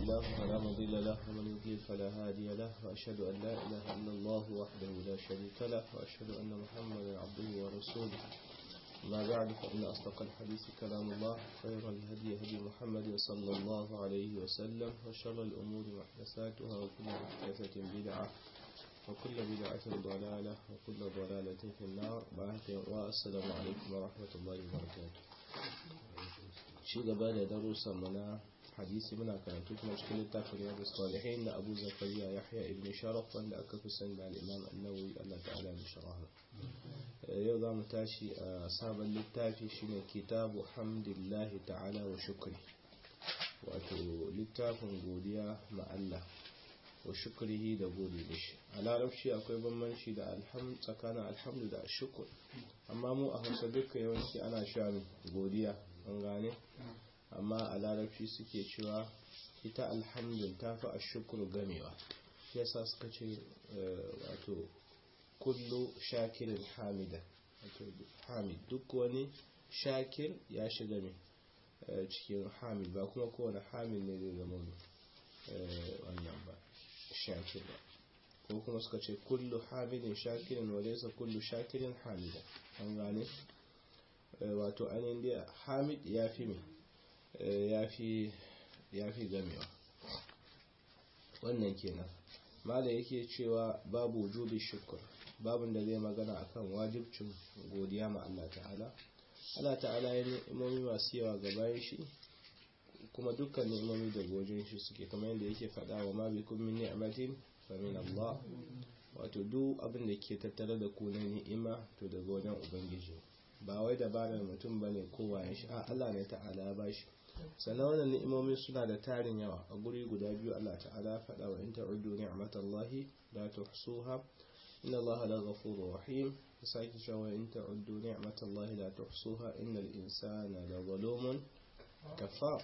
الله فلا مضل له ومن يضلل فلا هادي له وأشهد أن لا إله إلا الله وحده لا شريك له وأشهد أن محمدا عبده ورسوله ما بعد فإن أصدق الحديث كلام الله خير الهدي هدي محمد صلى الله عليه وسلم وشر الأمور محدثاتها وكل محدثة بدعة وكل بدعة ضلالة وكل ضلالة في النار والسلام عليكم ورحمة الله وبركاته شيء قبل دروس منا hadisi muna karatu kuma cikin littafin riyadu salihin na abu zakariya yahya ibn sharaf wanda aka fi sani da al'imam annawi allah ta'ala da sharaha yau za mu tashi a sabon littafi shine kitabu hamdillahi ta'ala wa shukri wato littafin godiya ma allah wa shukrihi da gode da shi a larabci akwai bambanci da tsakanin alhamdu da shukur amma mu a hausa duka yawanci ana sha godiya an gane amma a larabci suke cewa ita alhamdun ta fi a shukuru gamewa yasa suka ce wato kullu shakirin hamida hamid duk wani shakir ya shiga ne cikin hamid ba kuma kowane hamid ne zai zama wannan ba shakir ba ko kuma suka ce kullu hamidin shakirin wadesa kullu shakirin hamida an gane wato ainihin dai hamid ya fi mai ya fi gamewa wannan kenan mala yake cewa babu wujubi shukur babun da zai magana akan wajibcin godiya ma Allah ta'ala Allah ta'ala ya ni'imomi masu yawa ga bayan shi kuma dukkan ni'imomi da gojin shi suke kamar yadda yake faɗa wa ma bikum min ni'matin fa min Allah wato duk abin da ke tattare da ku na ni'ima to daga wajen ubangiji ba wai dabarar mutum bane kowa ya shi a Allah ne ta'ala ya bashi sannan wannan ni'imomin suna da tarin yawa a guri guda biyu Allah ta'ala faɗa wa in ta'uddu ni'matallahi la tuhsuha inna Allah la ghafurur rahim sake cewa in ta'uddu ni'matallahi la tuhsuha innal insana la zalumun kafar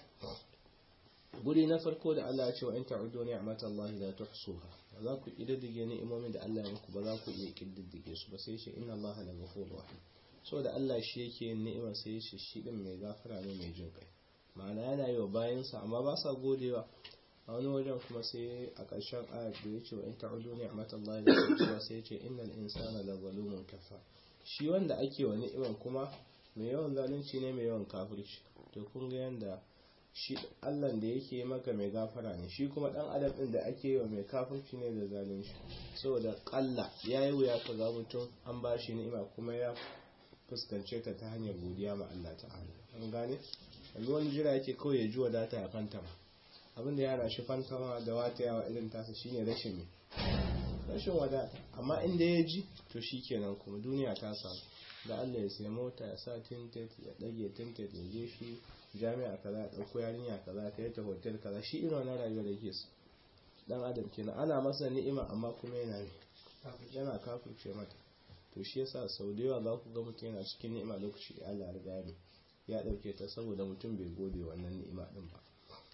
guri na farko da Allah ya ce wa in ta'uddu ni'matallahi la tuhsuha ba za ku kididdige ni'imomin da Allah ya muku ba za ku iya kididdige su ba sai ce inna Allah la ghafurur rahim saboda Allah shi yake yin ni'ima sai ya ce shi din mai gafara ne mai jin kai ma'ana yana yi wa bayansa amma ba sa godewa a wani wajen kuma sai a ƙarshen ayat da ya ce wa in ta'udu ni'matallahi da cewa sai ya ce innal insana la zalumun kafa shi wanda ake wa ni'iman kuma mai yawan zalunci ne mai yawan kafirci to kun ga yanda shi Allah da yake maka mai gafara ne shi kuma dan adam din da ake yi wa mai kafirci ne da zalunci saboda kalla yayi wuya ka ga mutum an ba shi ni'ima kuma ya fuskance ta ta hanyar godiya ma Allah ta'ala an gane yanzu wani jira yake kawai ya ji wadata ya fantama abinda ya rashi fantama da wata yawa irin tasa shine rashin mai rashin wadata amma inda ya ji to shi kenan kuma duniya ta samu da Allah ya sai mota ya sa tinted ya dage tinted ya je shi jami'a kaza ya dauko yarinya kaza ta yi ta hotel kaza shi irin wannan rayuwa da yake su dan adam kenan ana masa ni'ima amma kuma yana ne yana kafirce mata to shi yasa sau da yawa za ku ga mutum yana cikin ni'ima lokaci da Allah ya riga ne ya ɗauke ta saboda mutum bai gode wannan ni'ima ɗin ba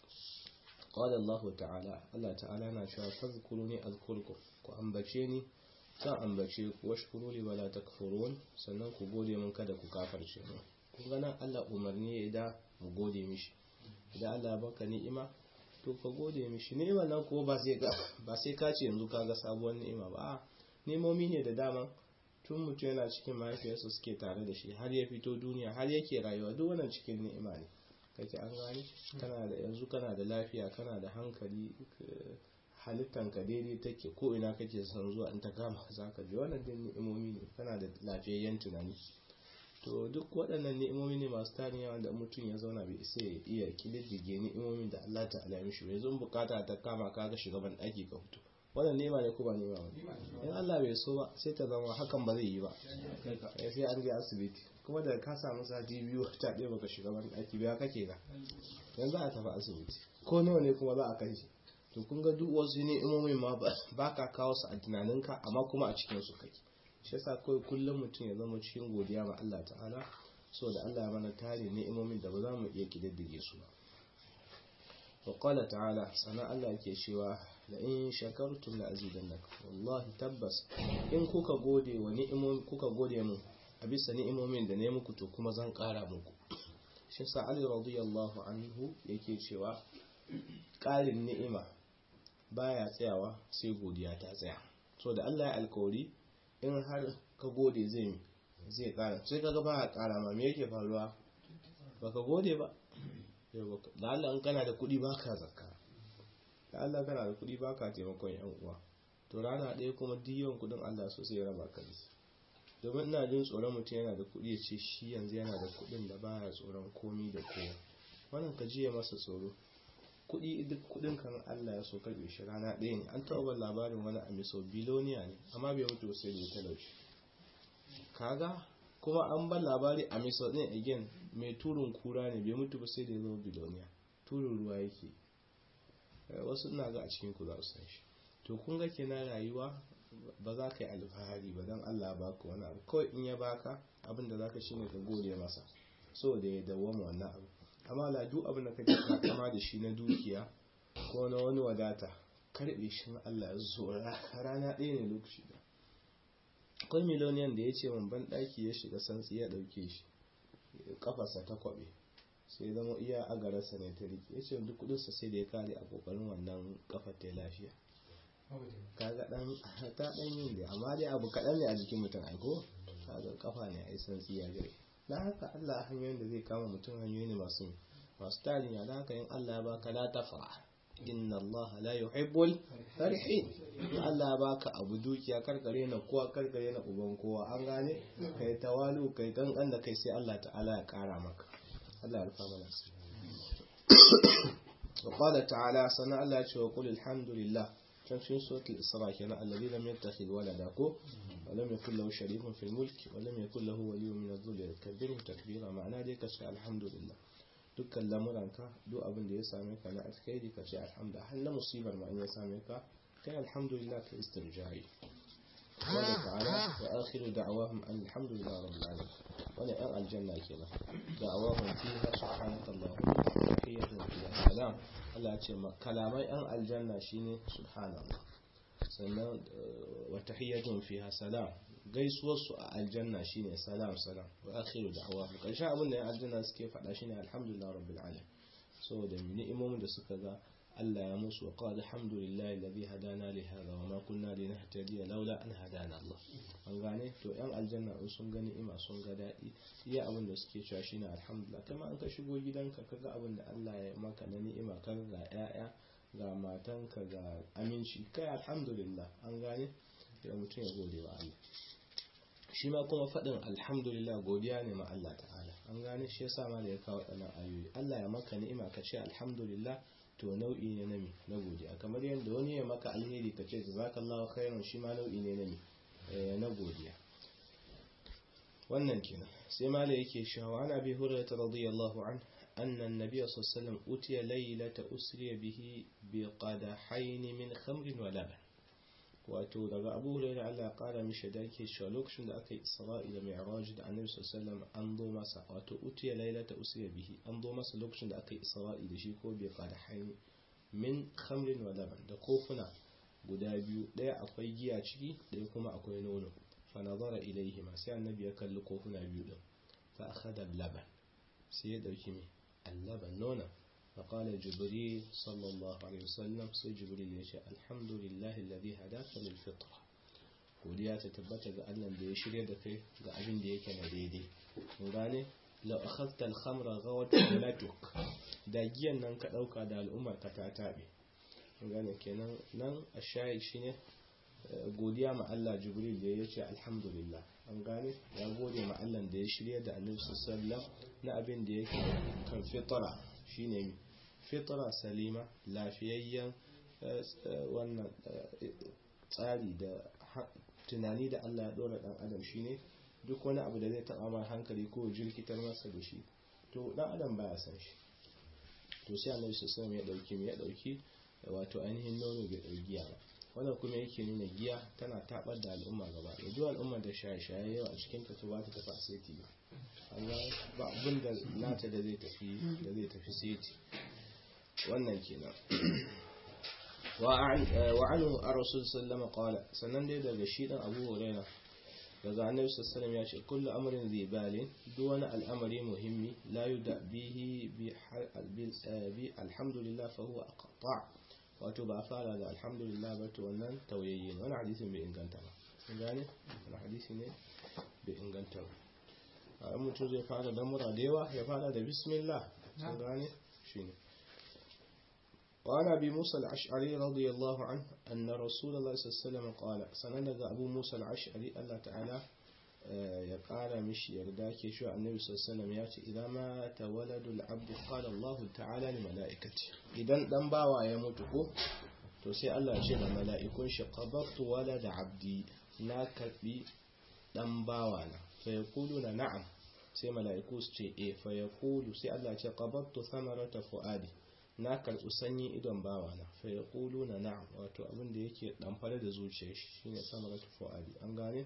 qala Allah ta'ala Allah ta'ala na cewa fazkuruni azkurkum ku ambace ni zan ambace ku washkuru li wala takfurun sannan ku gode min kada ku kafarce mu kun ga nan Allah umarni ya da mu gode mishi idan Allah baka ni'ima to ka gode mishi ni'ima nan ko ba sai ba sai ka ce yanzu kaga sabuwar ni'ima ba ni'imomi ne da dama tun mutum yana cikin mahaifiyarsa suke tare da shi har ya fito duniya har yake rayuwa duk wannan cikin ni'ima ne kake an gani kana da yanzu kana da lafiya kana da hankali halittan ka daidai take ko ina kake son zuwa in ta kama zaka ji wannan din ni'imomi ne kana da lafiyayyen tunani to duk waɗannan ni'imomi ne masu tarin yawa da mutum ya zauna bai isa ya iya kididdige ni'imomin da Allah ta'ala ya mishi yanzu bukata ta kama ka ga shugaban ɗaki ka fito wannan nema ne ko ba nema ba in Allah bai so ba sai ta zama hakan ba zai yi ba sai an je asibiti kuma da ka samu sati biyu ta ɗaya baka shiga wani ɗaki biya kake ga yanzu a tafi asibiti ko nawa ne kuma za a kai shi to kun ga duk wasu ne imomin ma ba ka kawo su a tunaninka amma kuma a cikin su kake shi yasa kawai kullum mutum ya zama cikin godiya ma Allah ta'ala so da Allah ya mana tare ne imomin da ba za mu iya kididdige su ba وقال تعالى سنة الله ke cewa la in shakartum la azidannakum wallahi tabbas in kuka gode wa ni'imomin kuka gode mu a bisa ni'imomin da ne muku to kuma zan kara muku shi sa Ali radiyallahu anhu yake cewa ƙarin ni'ima baya tsayawa sai godiya ta tsaya so da Allah ya alkawari in har ka gode zai zai ƙara sai kaga ba ƙara ma me yake faruwa baka gode ba da Allah in kana da kuɗi baka zakka da Allah kana da kuɗi baka taimakon yan uwa to rana ɗaya kuma diyon kuɗin Allah so sai ya raba ka da domin ina jin tsoron mutum yana da kuɗi ya ce shi yanzu yana da kuɗin da baya tsoron komi da kowa wannan ka jiya masa tsoro kuɗi duk kuɗin kan Allah ya so karɓe shi rana ɗaya ne an taɓa labarin wani amiso biloniya ne amma bai mutu sai da ya talauci kaga kuma an ban labari amiso ɗin again mai turun kura ne bai mutu ba sai da ya zama biloniya turun ruwa yake wasu ina ga a cikin ku za su san shi to kun ga kenan rayuwa ba za ka yi alfahari ba don Allah ba ka wani abu kawai in ya baka abin da za ka shi ne ka gode masa so da ya dawwama wannan abu amma la duk abin da kake kama da shi na dukiya ko na wani wadata karbe shi na Allah ya zo rana ɗaya ne lokaci da akwai miloniyan da ya ce man ban ɗaki ya shiga santsi ya ɗauke shi kafarsa ta kwaɓe sai zama iya agararsa ne ta rike ya ce duk kudinsa sai da ya kare a kokarin wannan kafar ta lafiya kaga dan ta dan yin da amma dai abu kaɗan ne a jikin mutum aiko kaga kafa ne a isan tsiya gare na haka Allah hanyoyin da zai kama mutum hanyoyi ne masu masu tarin ya haka in Allah ya baka la tafra inna Allah la yuhibbul farihin Allah ya baka abu dukiya karkare na kowa karkare na uban kowa an gane kai tawalu kai kankan da kai sai Allah ta'ala ya kara maka Allah ya rufa mana وقال تعالى صنع الله وقل الحمد لله كان في سورة الإسراء كان الذي لم يتخذ ولدا ولم يكن له شريك في الملك ولم يكن له ولي من الذل كبره تكبيرا معناه دي كشف الحمد لله dukkan lamuranka duk abin da ya same ka na alkhairi ka ce alhamdulillah har na musibar ma in ya same ka kai alhamdulillah ka istirjai wanda ta'ala wa akhiru da'awahum alhamdulillah rabbil alamin wannan yan aljanna kenan da'awahum fiha subhanakallahumma wa tahiyyatuhum fiha salam Allah ce kalaman yan aljanna shine subhanallah sannan wa tahiyyatuhum fiha salam gaisuwar su a aljanna shine salam salam wa akhiru da'awahum karshen abin da yan aljanna suke faɗa shine alhamdulillah rabbil alamin saboda ni'imomin da suka ga Allah ya musu wa qala alhamdulillahi alladhi hadana li hadha wa ma kunna linahtadiya laula an hadana Allah an gane to yan aljanna in sun gani ima sun ga dadi iya abin da suke cewa shine alhamdulillah kuma an ka shigo gidanka kaga abin da Allah ya maka na ni'ima kaga ga yaya ga matanka ga aminci kai alhamdulillah an gane da mutum ya gode wa Allah shi ma kuma faɗin alhamdulillah godiya ne ma Allah ta'ala an gane shi yasa ma da ya kawo ɗanan ayoyi Allah ya maka ni'ima ka ce alhamdulillah to nau'i ne na mi na godiya kamar yadda wani ya maka alheri ka ce jazakallahu khairan shi ma nau'i ne na mi na godiya wannan kenan sai mala yake shawa ana bi hurairah radiyallahu an anna an-nabiy sallallahu alaihi wasallam utiya laylata usriya bihi bi qadahayn min khamrin wa laban wato daga abu hurairah Allah ya kara mishi da yake cewa lokacin da aka yi isra'i da mi'raj da annabi sallallahu alaihi an zo masa wato utiya lailata usiya bihi an zo masa lokacin da aka yi isra'i da shi ko bai fada haini min khamrin wa laban da kofuna guda biyu daya akwai giya ciki daya kuma akwai nono fa nazara ilaihi ma sai annabi ya kalli kofuna biyu din fa akhadha laban sai ya dauki me al-laban nonon فقال جبريل صلى الله عليه وسلم سي جبريل يشي الحمد لله الذي هداك للفطرة godiya ta tabbata ga Allah da ya shirya da kai ga abin da yake na daidai mun gane la akhadta al-khamra ghawat latuk da giyan nan ka dauka da al'ummar ka ta tabe mun gane kenan nan ashayil shine godiya ma Allah Jibril da ya ce alhamdulillah an gane ya gode ma Allah da ya shirya da Annabi sallallahu alaihi wasallam na abin da yake kan fitra shine fitra salima lafiyayyen wannan tsari da tunani da Allah ya dora dan adam shine duk wani abu da zai taba mai hankali ko jirkitar masa da shi to dan adam baya san shi to sai Annabi sallallahu ya dauki ya dauki wato ainihin nono bai dauki giya ba wannan kuma yake nuna giya tana tabar da al'umma gaba da duk al'umma da shaye-shaye yau a cikin ta ba ta tafi aseti ba Allah ba abin da nata da zai tafi da zai tafi seti wannan kenan wa anhu ar-rasul sallama qala sannan dai daga shi dan Abu Hurairah daga annabi sallallahu ya ce kullu amrin zai balin duk wani al'amari muhimmi la yuda bihi bi alhamdulillah fa huwa aqta wato ba a fara da alhamdulillah ba to wannan tauyayye ne wani hadisin bai inganta ba kun gane wani hadisi ne bai inganta ba a mutum zai fara da mura da yawa ya fara da bismillah kun gane shine وعن أبي موسى الأشعري رضي الله عنه أن رسول الله صلى الله عليه وسلم قال سنند أبو موسى الأشعري الله تعالى يقال مش يرداك شو النبي صلى الله عليه وسلم يأتي إذا مات ولد العبد قال الله تعالى لملائكته إذا دم باوا يموتكو to sai Allah ya ce da mala'ikun shi qabattu walada abdi na karbi dan bawa na fa yaquluna na'am sai mala'iku su ce eh fa yaqulu sai Allah ya ce qabattu thamarata fuadi na karɓi sanyin idon bawana fa ya ƙulu na na'am wato abin da yake ɗamfare da zuciyar shi shine samar ta fu'adi an gane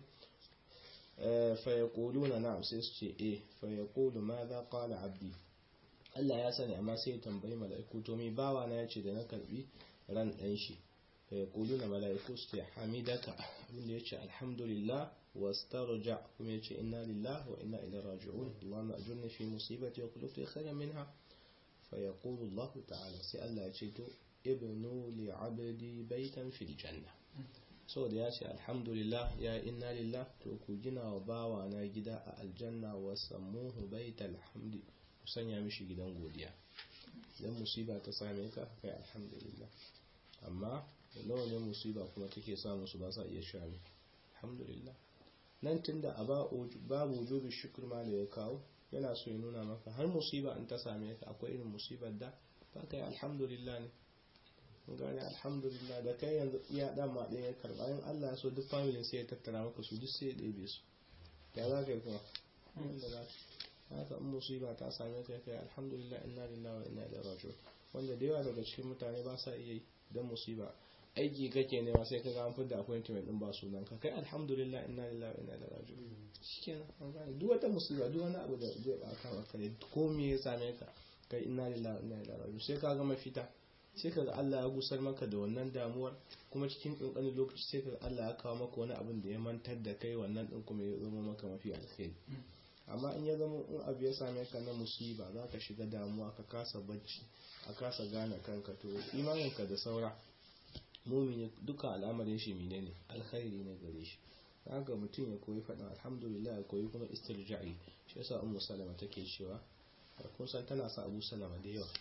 fa ya ƙulu na na'am sai su ce e fa ya ƙulu ma za ƙwala abdi Allah ya sani amma sai ya tambayi mala'iku to mai bawana ya ce da na karɓi ran ɗan shi fa ya ƙulu na mala'iku su ce hamidaka abin da ya ce alhamdulillah wa starja kuma ya ce inna lillahi wa inna ilaihi raji'un Allahumma ajurni fi musibati wa qulubti khayran minha فيقول الله تعالى سي الله يجيتو ابنوا لعبدي بيتا في الجنة so da ya ce alhamdulillah ya inna lillah to ku gina wa bawa na gida a aljanna wa sammuhu baital hamdi ku sanya mishi gidan godiya idan musiba ta same ka kai alhamdulillah amma nawa ne musiba kuma take samu su ba sa iya shami alhamdulillah nan tunda a babu wujubi shukr ma da ya kawo yana so ya nuna maka har musiba in ta same ka akwai irin musibar da ba ka yi alhamdulillah ne gane alhamdulillah da kai yanzu iya dan ma ɗaya ya karɓa yin Allah ya so duk familin sai ya tattara maka su duk sai ya ɗebe su ya za ka yi kuma wanda za ka haka in musiba ta same ka kai alhamdulillah inna lillahi wa inna ilaihi raji'un wanda da yawa daga cikin mutane ba sa iya yi dan musiba aiki kake nema sai ka ga an fidda appointment din ba sunan ka kai alhamdulillah inna lillahi wa inna ilaihi raji'un shikenan an gane duk wata musiba duk wani abu da zai baka maka ne ko me ya same ka kai inna lillahi wa inna ilaihi raji'un sai ka ga mafita sai ka ga Allah ya gusar maka da wannan damuwar kuma cikin kankanin lokaci sai ka ga Allah ya kawo maka wani abin da ya mantar da kai wannan din kuma ya zama maka mafi alheri amma in ya zama in abu ya same ka na musiba za ka shiga damuwa ka kasa bacci a kasa gane kanka to imaninka da saura mumini duka al'amarin shi mine ne alkhairi ne gare shi haka mutum ya koyi faɗin alhamdulillah ya koyi kuma istirja'i shi yasa ummu salama take cewa kun san tana sa abu salama da yawa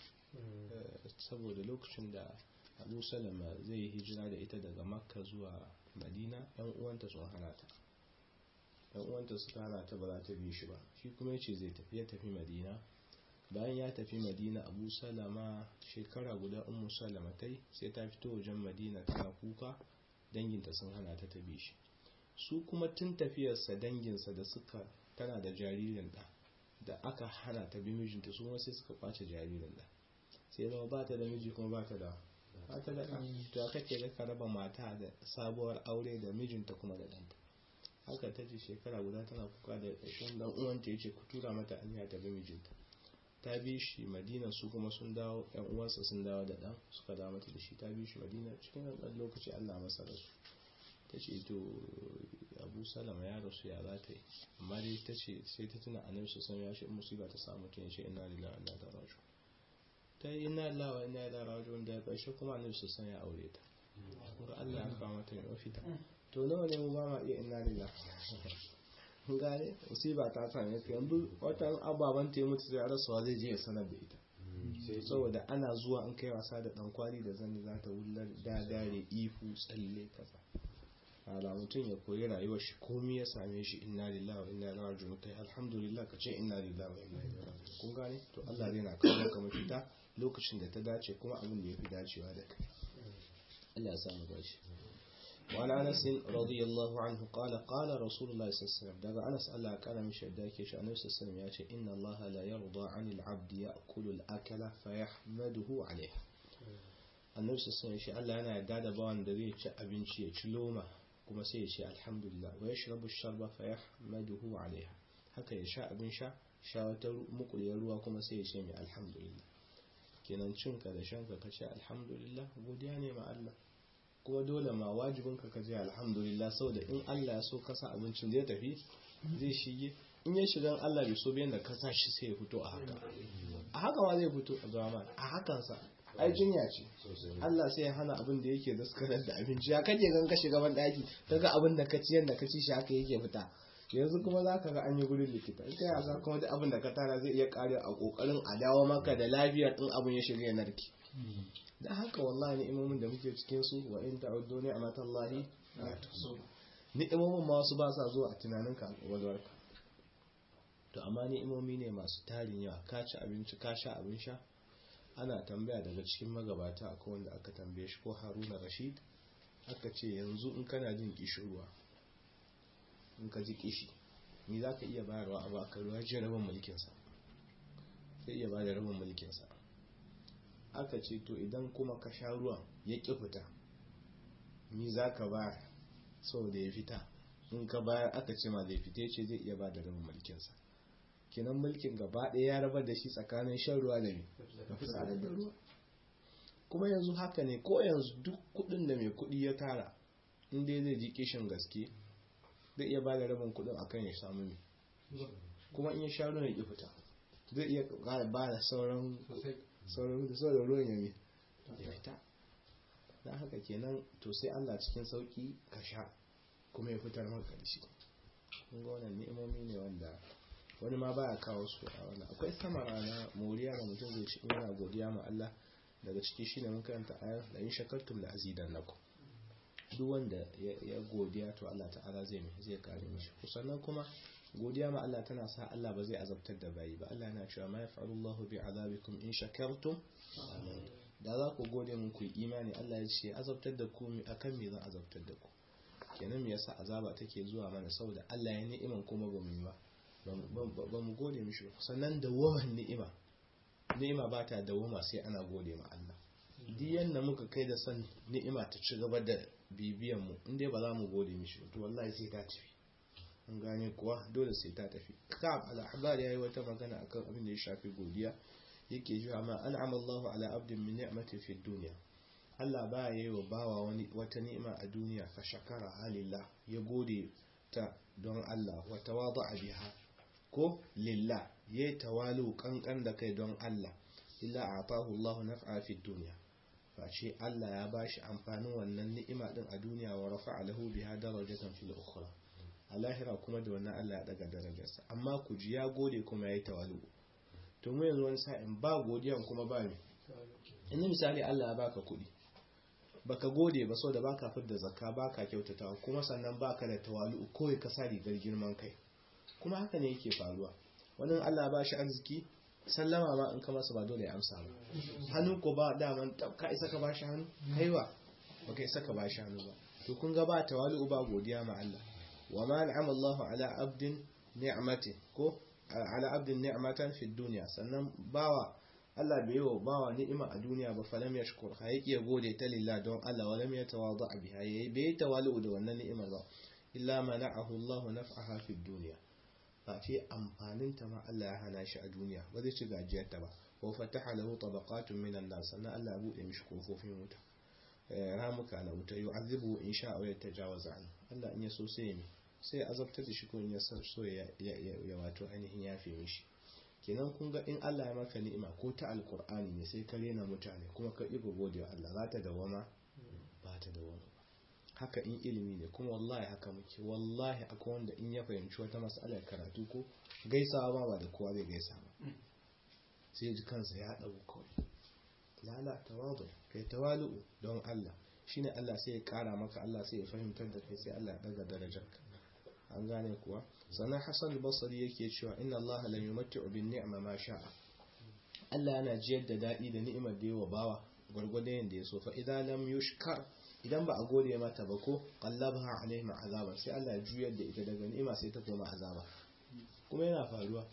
saboda lokacin da abu salama zai yi hijira da ita daga makka zuwa madina yan uwanta sun hana ta yan uwanta suka hana ta ba za ta bi shi ba shi kuma ya ce zai tafi ya tafi madina bayan ya tafi madina abu salama shekara guda ummu salama ta yi sai ta fito wajen madina tana kuka danginta sun hana ta tabi shi su kuma tun tafiyarsa danginsa da suka tana da jaririn da da aka hana ta bi mijinta su ma sai suka kwace jaririn da sai zama ba ta da miji kuma ba ta da ba ta da ɗan to aka ke ga raba mata da sabuwar aure da mijinta kuma da ɗanta haka ta ce shekara guda tana kuka da ƙarshen dan uwanta ya ce ku tura mata aniya ta bi mijinta ta bi shi madina su kuma sun dawo yan uwansa sun dawo da dan suka dawo mata da shi ta bi shi madina cikin ɗan lokaci Allah masa rasu ta ce to abu salama ya rasu ya za ta yi amma dai ta ce sai ta tuna annabi su san ya shi musiba ta samu tun shi inna lillahi wa inna ilaihi raji'un ta yi inna lillahi wa inna ilaihi raji'un da ƙarshe kuma annabi su san ya aure ta kuma Allah ya kawo mata mai mafita to nawa ne mu ba ma iya inna lillahi gane musiba ta same ka yanzu watan ababen ta mutu sai rasuwa zai je ya sanar da ita saboda ana zuwa an kai wasa da dan kwali da zani za ta wullar dagare ifu tsalle kasa ala mutum ya koyi rayuwar shi komai ya same shi inna lillahi wa inna ilaihi raji'un kai alhamdulillah ka ce inna lillahi wa inna ilaihi raji'un kun gane to Allah zai na kawo maka mafita lokacin da ta dace kuma abin da yafi dacewa da kai Allah ya samu dace وعن أنس رضي الله عنه قال قال رسول الله صلى الله عليه وسلم دقى أنس ألا كان من شداك يشاء النبي صلى الله عليه وسلم يأتي إن الله لا يرضى عن العبد يأكل الأكل فيحمده عليه النبي صلى الله عليه وسلم يشاء ألا أنا قاعد بوان دري أبنشي يشلومة كما سيشاء الحمد لله ويشرب الشرب فيحمده عليها haka ya sha abin sha sha wata mukuliyar ruwa kuma sai ya ce mai alhamdulillah kenan cinka da shanka ka ce alhamdulillah godiya ne ma Allah kuma dole ma wajibin ka kaje alhamdulillah saboda in Allah ya so ka sa abincin zai tafi zai shige in ya shiga Allah bai so bayan da ka sa shi sai ya fito a haka a haka ma zai fito a zama a hakan sa ai jinya ce Allah sai ya hana abin da yake daskarar da abinci ya kaje gan ka shiga ban daki kaga abin da ka ci yanda ka ci shi haka yake fita yanzu kuma za ka ga an yi gurin likita in ka yasa kuma duk abin da ka tara zai iya kare a kokarin a dawo maka da lafiyar din abin ya shiga ya narki da haka wallahi ni'imomin da muke cikin su wa in ta'uddu ni'matallahi la tuhsu ni'imomin ma wasu ba sa zuwa a tunanin ka walwarka to amma ni'imomi ne masu tarin yawa ka ci abinci ka sha abin sha ana tambaya daga cikin magabata akwai wanda aka tambaye shi ko Haruna Rashid aka ce yanzu in kana jin kishirwa in ka ji kishi ni za ka iya bayarwa a baka ruwa ji rabin mulkinsa sai iya bada rabin mulkinsa aka ce to idan kuma ka sha ruwan ya ƙi fita ni za ka bayar saboda ya fita in ka bayar aka ce ma zai fita ce zai iya bada rabin mulkinsa kinan mulkin gaba ɗaya ya rabar da shi tsakanin shan ruwa da mai da fitsarar da ruwa kuma yanzu haka ne ko yanzu duk kuɗin da mai kuɗi ya tara in dai zai ji kishin gaske zai iya bada rabin kudin akan ya samu mai kuma in ya sha ruwan ya fita zai iya kara bada sauran sauran da sauran ruwan ya ya fita na haka kenan to sai Allah cikin sauki ka sha kuma ya fitar maka da shi kun ga wannan ni'imomi ne wanda wani ma baya kawo su a wannan akwai samara na moriya da mutum zai ci yana godiya ma Allah daga ciki shine mun karanta ayar da in shakartum la azidannakum duk wanda ya godiya to Allah ta'ala zai mai zai kare mishi sannan kuma godiya ma Allah tana sa Allah ba zai azabtar da bayi ba Allah yana cewa ma yaf'alu Allahu bi azabikum in shakartum da za ku gode mun ku imani Allah ya ce azabtar da ku akan me zan azabtar da ku kenan me yasa azaba take zuwa mana saboda Allah ya ni'iman kuma ba mu yi ba ba mu gode mishi sannan dawaman ni'ima ni'ima ba ta dawama sai ana gode ma Allah duk yanda muka kai da san ni'ima ta ci gaba da bibiyan mu inda ba za mu gode mishi to wallahi sai ta tafi an gane kuwa dole sai ta tafi kab al-ahbar yayi wata magana akan abin da ya shafi godiya yake cewa ma an'ama Allahu ala abdin min ni'mati fi dunya Allah ba yayi wa bawa wani wata ni'ima a duniya fa shakara halillah ya gode ta don Allah wa tawada'a biha ko lillah yayi tawalu kankan da kai don Allah illa a'tahu Allahu naf'a fi dunya face Allah ya bashi amfanin wannan ni'ima din a duniya wa rafa'a lahu biha darajatan fil ukhra a lahira kuma da wannan Allah ya daga darajarsa amma ku ji ya gode kuma yayi tawalu to mu yanzu wani sa'in ba godiyan kuma ba me inda misali Allah ya baka kuɗi baka gode ba saboda baka fidda zakka baka kyautatawa kuma sannan baka da tawalu kawai ka sa rigar girman kai kuma haka ne yake faruwa wannan Allah ba shi arziki sallama ma in ka masa ba dole ya amsa ba hannu ko ba daman ka isa ka bashi hannu kaiwa ba ka isa ka bashi hannu ba to kun ga ba tawali'u ba godiya ma Allah wa ma an'ama Allahu ala abdin ni'mati ko ala abdin ni'matan fi dunya sannan bawa Allah bai yi wa bawa ni'ima a duniya ba falam yashkur ha yake ya gode ta lillah don Allah wa lam yatawadda biha yayi bai tawali'u da wannan ni'imar ba illa mana'ahu Allahu naf'aha fi dunya face amfaninta ma Allah ya hana shi a duniya ba zai ci gajiyarta ba wa fataha lahu tabaqatun minan nas sannan Allah ya bude mishi kofofin wuta ramuka na wuta yu'azibu in sha wa yatajawaza an Allah in ya so sai ya sai ya azabtar da shi ko in ya so ya ya wato ainihin yafe mishi kenan kun ga in Allah ya maka ni'ima ko ta alqur'ani ne sai ka rena mutane kuma ka ibo gode wa Allah za ta dawama ba ta dawama haka in ilimi ne kuma wallahi haka muke wallahi akwai wanda in ya fahimci wata matsalar karatu ko gaisawa ba ba da kowa zai gaisa ba sai ji kansa ya dago kawai lala tawadu kai tawalu don Allah shine Allah sai ya kara maka Allah sai ya fahimtar da kai sai Allah ya daga darajarka an gane kuwa sannan Hassan al-Basri yake cewa inna Allah la yumatti'u bin ni'ma ma sha'a Allah yana jiyar da dadi da ni'imar da yawa bawa gwargwadon yanda ya so fa idan lam yushkar idan ba a gode mata ba ko qallabaha alaihim azaba sai Allah ya juyar da ita daga ni'ima sai ta koma azaba kuma yana faruwa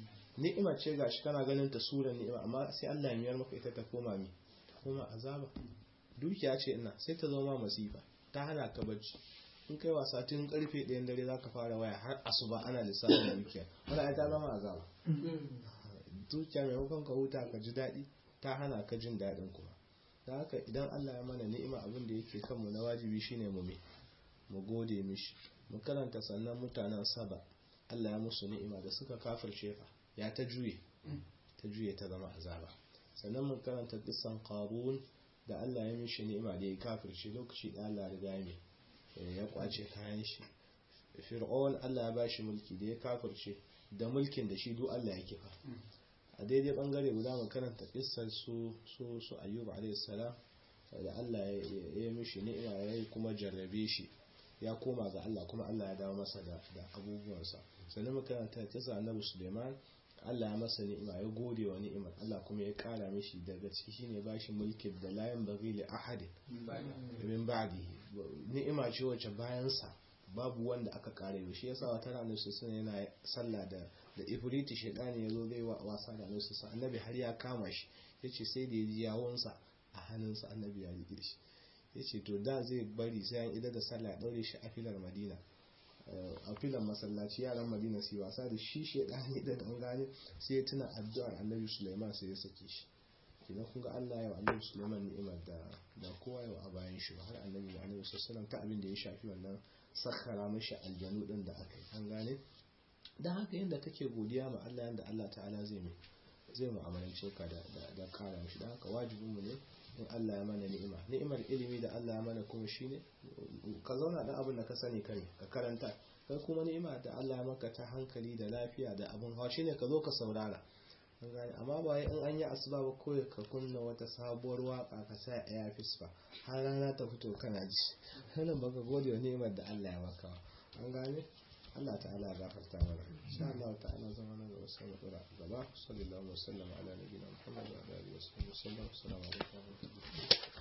ni'ima ce gashi kana ganin ta suran ni'ima amma sai Allah ya miyar maka ita ta koma mi ta koma azaba dukiya ce ina sai ta zama masifa ta hana ka bacci in kai wasa tun karfe ɗayan dare za ka fara waya har asuba ana lissafin dukiya wanda ai ta zama azaba dukiya maimakon ka huta ka ji daɗi ta hana ka jin daɗin kuma da haka idan Allah ya mana ni'ima abin da yake kanmu na wajibi shine mu mu gode mishi mu karanta sannan mutanen saba Allah ya musu ni'ima da suka kafirce fa ya ta juye ta juye ta zama azaba sannan mun karanta kisan qarun da Allah ya mishi ni'ima da ya kafirce lokaci da Allah riga ya ya kwace kayan shi fir'aun Allah ya bashi mulki da ya kafirce da mulkin da shi duk Allah ya kifa a daidai bangare guda mu karanta kissar su su su ayyub alayhi salam da Allah ya yi mishi ni'ima ya yi kuma jarrabe shi ya koma ga Allah kuma Allah ya dawo masa da abubuwansa sannan mu karanta kissa annabi Suleiman Allah ya masa ni'ima ya gode wa ni'imar Allah kuma ya kara mishi daga ciki shine bashi mulkin da layan bagi li ahadin min ba'di ni'ima ce wacce bayan sa babu wanda aka kare shi yasa wata ranar su sun yana sallah da da ifriti shedani yazo zai wa wasa da annabi sai annabi har ya kama shi yace sai da ya ji yawunsa a hannunsa annabi ya rike shi yace to da zai bari sai an ida da sallah ya daure shi a filar madina a filan masallaci yaran madina su wasa da shi shedani da dan gane sai ya tuna addu'ar annabi Sulaiman sai ya sake shi kina kun ga Allah ya wa annabi Sulaiman ni'imar da da kowa ya a bayan shi har annabi da annabi sallallahu ta abin da ya shafi wannan sakhara mishi aljanu din da aka yi an gane dan haka yanda kake godiya ma Allah yanda Allah ta'ala zai mai zai mu'amalance ka da da kara mishi dan haka wajibin mu ne in Allah ya mana ni'ima ni'imar ilimi da Allah ya mana kuma shine ka zauna da abin da ka sani kai ka karanta kai kuma ni'ima da Allah ya maka ta hankali da lafiya da abin hawa shine ka zo ka saurara amma ba in an yi asuba ba kawai ka kunna wata sabuwar waka ka sa airfis ba har rana ta fito kana ji wannan baka gode wa ni'imar da Allah ya maka an gane Allah ta'ala ya gafarta mana insha Allah ta'ala zama na gaba sai mu dora gaba sallallahu alaihi wa sallam ala nabiyina muhammad wa alihi wa sallam assalamu alaikum wa rahmatullahi